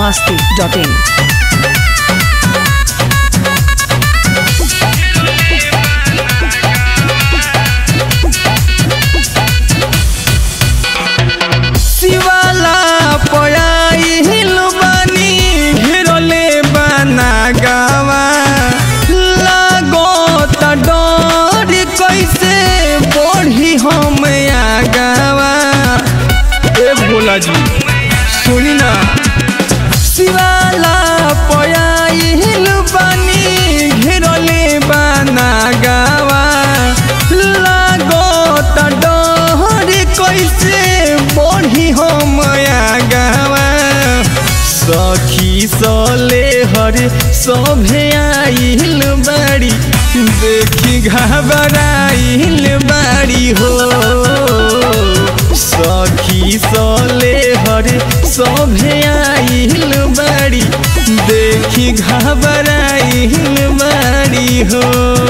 masti.in. शिवाला पयाइल बानी घेरले बना गावा लागो त डर कैसे बढ़ी हम आगावा ए भोला जी सुनी ना शिवाला पयाइल बानी घेरले बना गावा लागो त डर कैसे बढ़ी हम आगावा सखी सले हरे सभे आइल बाड़ी देखी घबराइल बाड़ी हो सखी सले हरे सभे आइल बाड़ी देखी घबराइल बाड़ी हो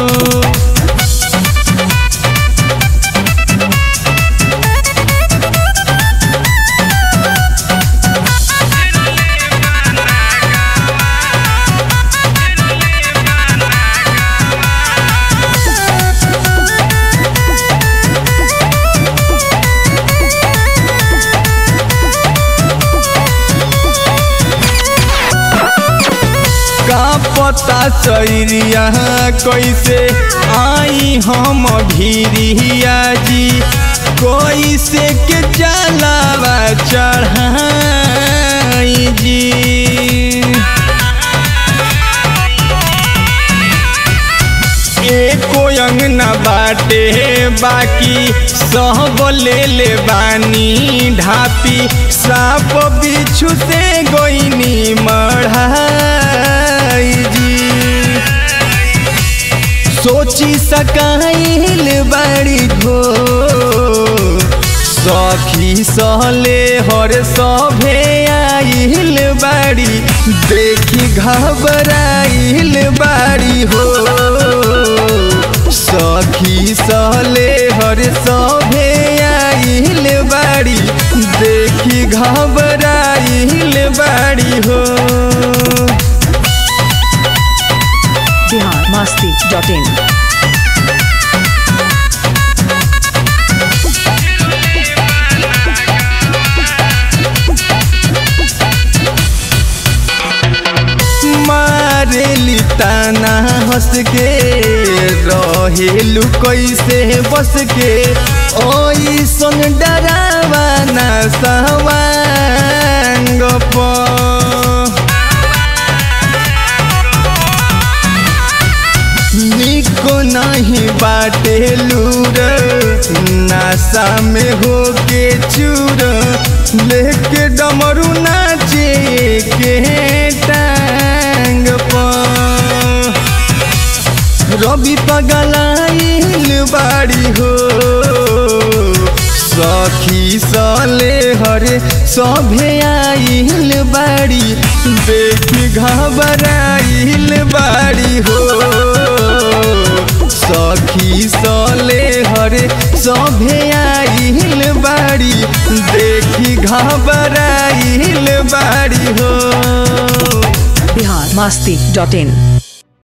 का पता चैरिया कैसे आई हम भीरिया जी कैसे के जलावा चढ़ाई जी एको अंगना बाटे बाकी सब ले ले बानी ढापी साप बिच्छू से गोइनी मढ़ाई जी सोची सकाइल बड़ी घो सखी सहले हर सभे आइल बाड़ी देखी घबराइल बाड़ी हो सखी सहले हर सभे आइल बाड़ी देखी घबराइल बाड़ी हो Bihar masti.in. मारेली ताना हंस के रहेलू कैसे बस के ओई सन डरावा ना सवांग प निको नहीं बाटे लूर नासा में होके चूर लेके डमरू नाचे के टांग पर रवि पगलाइल बाड़ी हो सखी सले हरे सभे आइल बाड़ी देखी घबराइल बाड़ी हो सखी सले हरे सभे आइल बाड़ी देखी घबराइल बाड़ी हो Bihar masti.in.